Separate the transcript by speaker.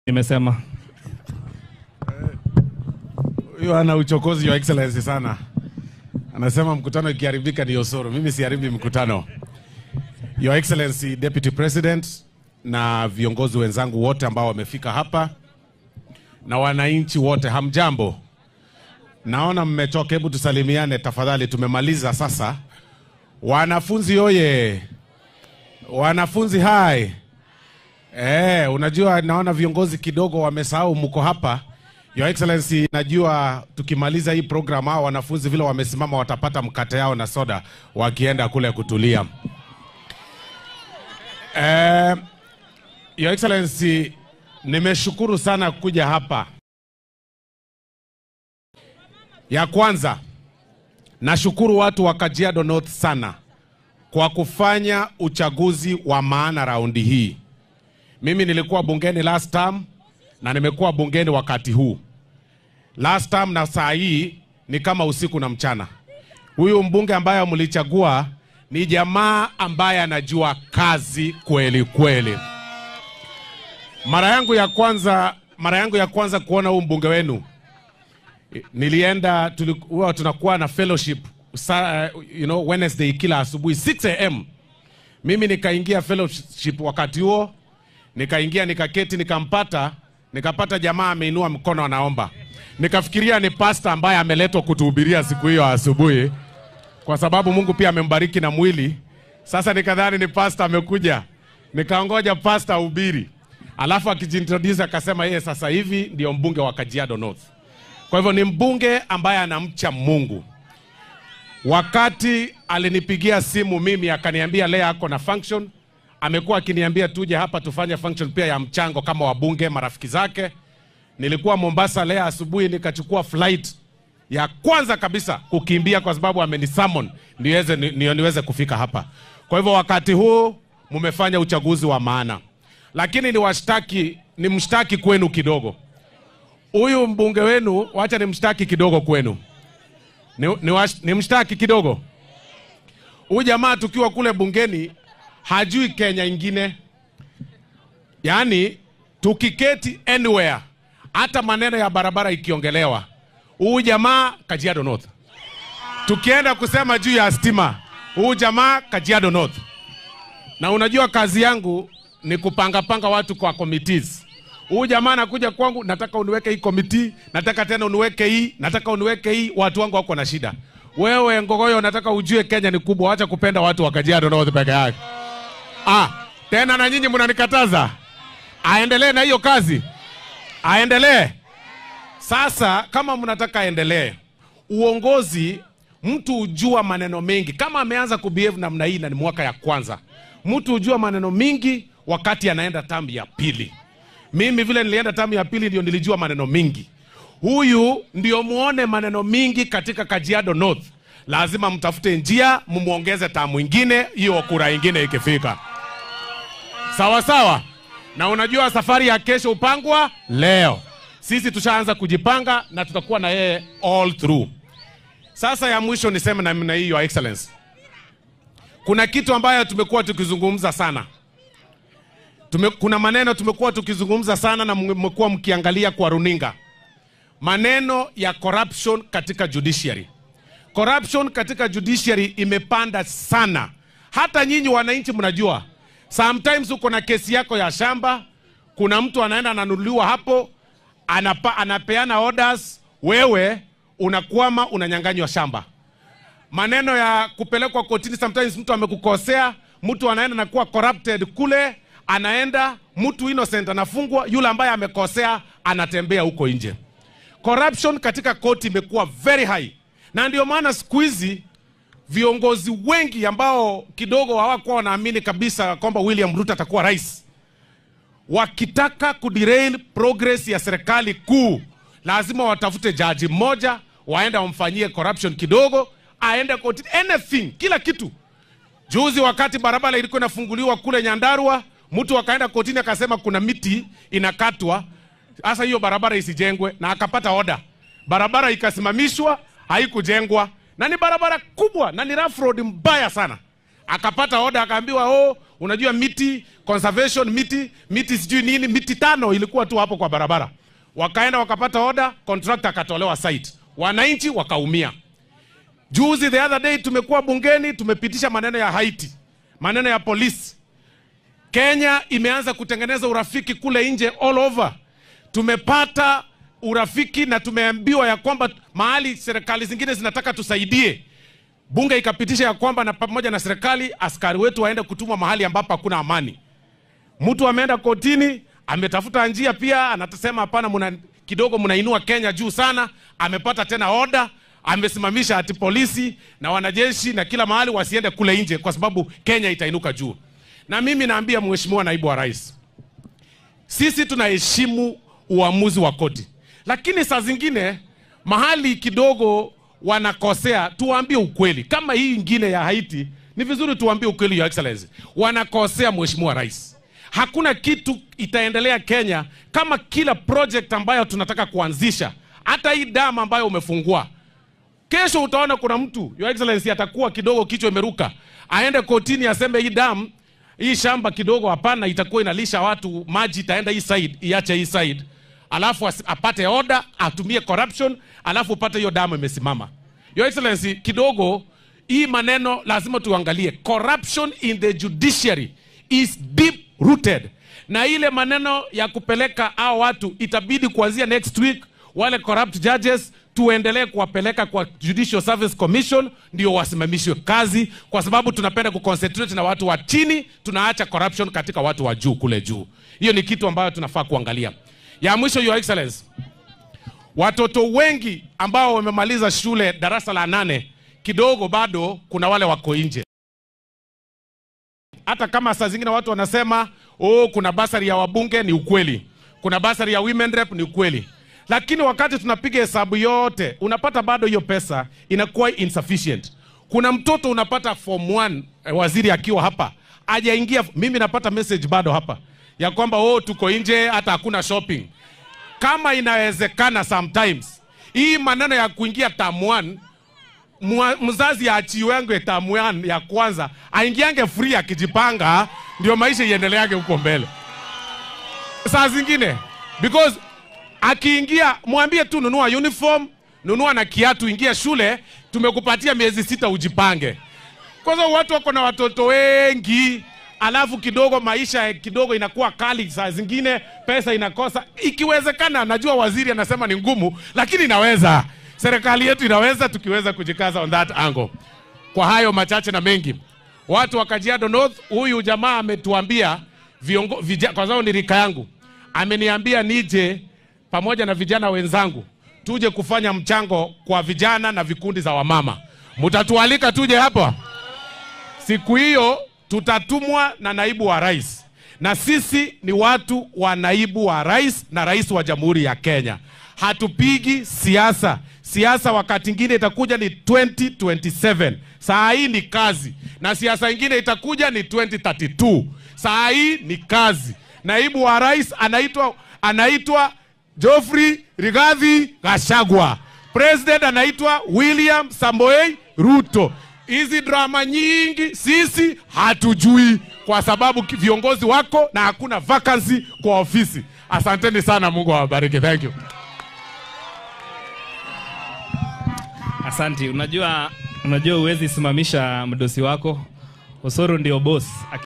Speaker 1: Nimesema
Speaker 2: Huyo ana uchokozi your excellency sana. Anasema mkutano ikiharibika ni Osoro. Mimi siharibi mkutano. Your excellency deputy president na viongozi wenzangu wote ambao wamefika hapa na wananchi wote, hamjambo. Naona mmechoka, hebu tusalimiane tafadhali. Tumemaliza sasa. Wanafunzi oye! Wanafunzi hai! Eh, unajua naona viongozi kidogo wamesahau mko hapa. Your Excellency, najua tukimaliza hii program hao wanafunzi vile wamesimama watapata mkate yao na soda wakienda kule kutulia. Eh, Your Excellency, nimeshukuru sana kuja hapa. Ya kwanza, nashukuru watu wa Kajiado North sana kwa kufanya uchaguzi wa maana raundi hii. Mimi nilikuwa bungeni last term na nimekuwa bungeni wakati huu. Last term na saa hii ni kama usiku na mchana. Huyu mbunge ambaye mlichagua ni jamaa ambaye anajua kazi kweli kweli. Mara yangu ya kwanza, mara yangu ya kwanza kuona huu mbunge wenu nilienda, tuli- huwa tunakuwa na fellowship sa, you know, Wednesday kila asubuhi 6 am. Mimi nikaingia fellowship wakati huo nikaingia nikaketi nikampata nikapata jamaa ameinua mkono anaomba nikafikiria ni pasta ambaye ameletwa kutuhubiria siku hiyo asubuhi kwa sababu mungu pia amembariki na mwili sasa nikadhani ni pasta amekuja nikaongoja pasta ahubiri alafu akijintroduce akasema yeye sasa hivi ndio mbunge wa kajiado north kwa hivyo ni mbunge ambaye anamcha mungu wakati alinipigia simu mimi akaniambia leo ako na function amekuwa akiniambia tuje hapa tufanye function pia ya mchango kama wabunge marafiki zake. Nilikuwa Mombasa leo asubuhi, nikachukua flight ya kwanza kabisa kukimbia kwa sababu amenisummon niweze, ni, ni, niweze kufika hapa. Kwa hivyo wakati huu mmefanya uchaguzi wa maana, lakini ni washtaki ni mshtaki kwenu kidogo. Huyu mbunge wenu, wacha ni mshtaki kidogo kwenu, ni, ni, wash, ni mshtaki kidogo. Huyu jamaa tukiwa kule bungeni hajui Kenya ingine. Yaani tukiketi anywhere, hata maneno ya barabara ikiongelewa, huyu jamaa Kajiado North. Tukienda kusema juu ya stima, huyu jamaa Kajiado North. Na unajua kazi yangu ni kupangapanga watu kwa committees. Huyu jamaa anakuja kwangu, nataka uniweke hii committee, nataka tena uniweke hii, nataka uniweke hii, watu wangu wako na shida. Wewe Ngogoyo, nataka ujue Kenya ni kubwa, acha kupenda watu wa Kajiado North peke yake. Ah, tena na nyinyi mnanikataza aendelee na hiyo kazi, aendelee. Sasa kama mnataka aendelee, uongozi, mtu hujua maneno mengi. Kama ameanza kubehave namna hii na ni mwaka ya kwanza, mtu hujua maneno mingi wakati anaenda tamu ya pili. Mimi vile nilienda tamu ya pili ndio nilijua maneno mingi. Huyu ndio muone maneno mingi katika Kajiado North. Lazima mtafute njia mumuongeze tamu ingine, hiyo kura ingine ikifika. Sawa sawa. Na unajua safari ya kesho upangwa leo. Sisi tushaanza kujipanga na tutakuwa na yeye all through. Sasa ya mwisho niseme namna hii, Your Excellency, kuna kitu ambayo tumekuwa tukizungumza sana Tume, kuna maneno tumekuwa tukizungumza sana na mmekuwa mkiangalia kwa runinga, maneno ya corruption katika judiciary. Corruption katika judiciary imepanda sana, hata nyinyi wananchi mnajua. Sometimes uko na kesi yako ya shamba, kuna mtu anaenda ananunuliwa hapo, anapa, anapeana orders, wewe unakwama, unanyang'anywa shamba. Maneno ya kupelekwa kotini, sometimes mtu amekukosea, mtu anaenda na kuwa corrupted kule, anaenda mtu innocent anafungwa, yule ambaye amekosea anatembea huko nje. Corruption katika koti imekuwa very high, na ndio maana siku hizi viongozi wengi ambao kidogo hawakuwa wanaamini kabisa kwamba William Ruto atakuwa rais, wakitaka kuderail progress ya serikali kuu, lazima watafute jaji mmoja, waende wamfanyie corruption kidogo, aende kotini, anything, kila kitu. Juzi wakati barabara ilikuwa inafunguliwa kule Nyandarua, mtu akaenda kotini akasema kuna miti inakatwa, sasa hiyo barabara isijengwe, na akapata oda, barabara ikasimamishwa, haikujengwa, na ni barabara kubwa na ni rough road mbaya sana. akapata oda akaambiwa, oh, unajua miti conservation, miti miti sijui nini, miti tano ilikuwa tu hapo kwa barabara. Wakaenda wakapata oda, contractor akatolewa site, wananchi wakaumia. Juzi the other day tumekuwa bungeni tumepitisha maneno ya Haiti, maneno ya polisi. Kenya imeanza kutengeneza urafiki kule nje all over. Tumepata urafiki na tumeambiwa ya kwamba mahali serikali zingine zinataka tusaidie, bunge ikapitisha ya kwamba na pamoja na serikali askari wetu waende kutumwa mahali ambapo hakuna amani. Mtu ameenda kotini, ametafuta njia pia, anasema hapana, muna kidogo mnainua Kenya juu sana. Amepata tena oda, amesimamisha ati polisi na wanajeshi na kila mahali wasiende kule nje, kwa sababu Kenya itainuka juu. Na mimi naambia mheshimiwa naibu wa rais, sisi tunaheshimu uamuzi wa koti, lakini saa zingine mahali kidogo wanakosea, tuwaambie ukweli. Kama hii ingine ya Haiti, ni vizuri tuwaambie ukweli, your excellency, wanakosea mheshimiwa rais. Hakuna kitu itaendelea Kenya kama kila project ambayo tunataka kuanzisha, hata hii damu ambayo umefungua Kesho utaona kuna mtu your excellency atakuwa kidogo kichwa imeruka, aende kotini aseme hii damu hii shamba kidogo, hapana, itakuwa inalisha watu maji, itaenda hii side, iache hii side, alafu as- apate order, atumie corruption, alafu upate hiyo damu imesimama. Your excellency, kidogo hii maneno lazima tuangalie. Corruption in the judiciary is deep rooted, na ile maneno ya kupeleka hao watu itabidi kuanzia next week wale corrupt judges tuendelee kuwapeleka kwa Judicial Service Commission ndio wasimamishwe kazi, kwa sababu tunapenda kuconcentrate na watu wa chini, tunaacha corruption katika watu wa juu kule juu. Hiyo ni kitu ambayo tunafaa kuangalia. Ya mwisho, Your Excellency, watoto wengi ambao wamemaliza shule darasa la nane, kidogo bado kuna wale wako nje hata kama saa zingine watu wanasema oh, kuna basari ya wabunge, ni ukweli. Kuna basari ya women rep, ni ukweli. Lakini wakati tunapiga hesabu yote, unapata bado hiyo pesa inakuwa insufficient. Kuna mtoto unapata form 1 eh, waziri akiwa hapa ajaingia, mimi napata message bado hapa ya kwamba oh, tuko nje, hata hakuna shopping. Kama inawezekana sometimes hii maneno ya kuingia term 1 mwa- mzazi achiwenge tamu yan- ya kwanza aingiange free akijipanga, ndio maisha iendeleage huko mbele. Saa zingine because akiingia, mwambie tu nunua uniform, nunua na kiatu, ingia shule, tumekupatia miezi sita ujipange. Kwa sababu watu wako na watoto wengi, alafu kidogo maisha kidogo inakuwa kali, saa zingine pesa inakosa. Ikiwezekana, najua waziri anasema ni ngumu, lakini inaweza. Serikali yetu inaweza, tukiweza kujikaza on that angle. Kwa hayo machache na mengi, watu wa Kajiado North, huyu jamaa ametuambia viongo, vija, kwa sababu ni rika yangu, ameniambia nije pamoja na vijana wenzangu tuje kufanya mchango kwa vijana na vikundi za wamama. Mtatualika tuje hapa siku hiyo, tutatumwa na naibu wa rais, na sisi ni watu wa naibu wa rais na rais wa Jamhuri ya Kenya. Hatupigi siasa. Siasa wakati ingine itakuja ni 2027. Saa hii ni kazi, na siasa ingine itakuja ni 2032. Saa hii ni kazi. Naibu wa rais anaitwa anaitwa Geoffrey Rigathi Gachagua. President anaitwa William Samoei Ruto. Hizi drama nyingi sisi hatujui, kwa sababu ki- viongozi wako na hakuna vacancy kwa ofisi. Asanteni sana, Mungu awabariki. Thank you.
Speaker 1: Asanti. Unajua, unajua huwezi simamisha mdosi wako. Osoro ndio boss.